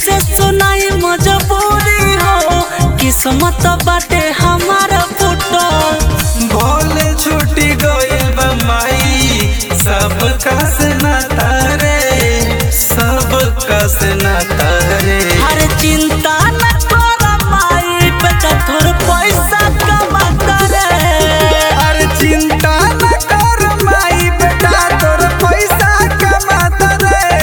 कैसे सुनाई मजबूरी हो किस्मत बाटे हमारा फुटल भोले छूटी गइल बा माई सब कस न तारे सब कस न तारे हर चिंता न कर माई बेटा थोड़ पैसा कमा करे अरे चिंता न कर माई बेटा तोर पैसा कमात रे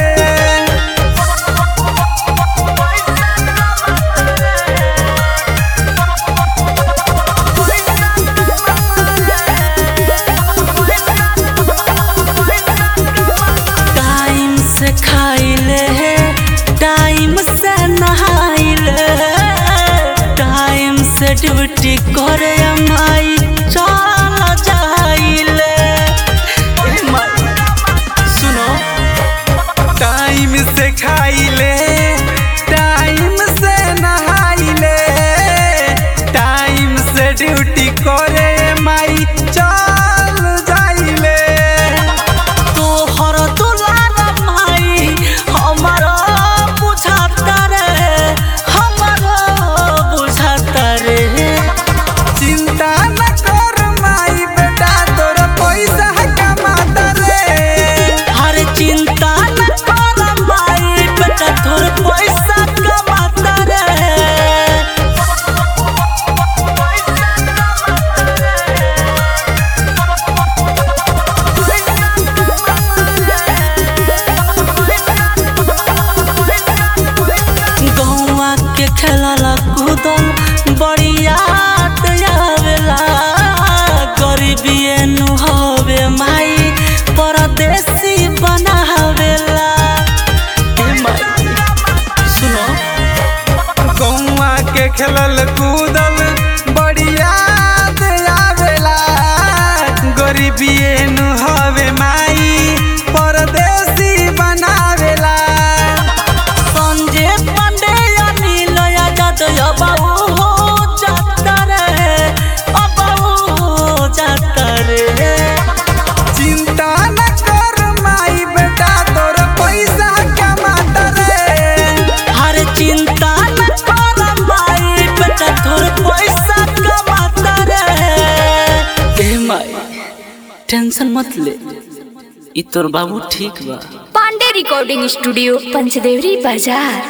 टाइम से खाइले टाइम से नहाइले टाइम से ड्यूटी करे माई चल जाइले ए माई, सुनो टाइम से खाइले टाइम से नहाइले टाइम से ड्यूटी करे माई चल जाइले तोहर दुलार माई हमारा बुझाता रे हमारा बुझाता रे चिंता न कर माई बेटा तोर पैसा कमात रे हर चिंता न कर माई बेटा तोर पैसा कमाता रे गौवा के खेलल कूदल बड़ी याद आवेला गरीबिए नु हवे माई परदेसी बनावेला ए माई सुनो गौवा के खेलल कूदल बड़ी याद आवेला गरीबिए नु हवे माई परदेसी बनावेला संजय पांडे अनिल यादव बाबू हो जाता रे बाबू हो जाता रे चिंता न कर माई बेटा तोर पैसा कमात रे हर चिंता न कर माई बेटा तोर पैसा कमाता रे ए माई टेंशन मत ले ई तोर बाबू ठीक बा पांडे रिकॉर्डिंग स्टूडियो पंचदेवरी बाजार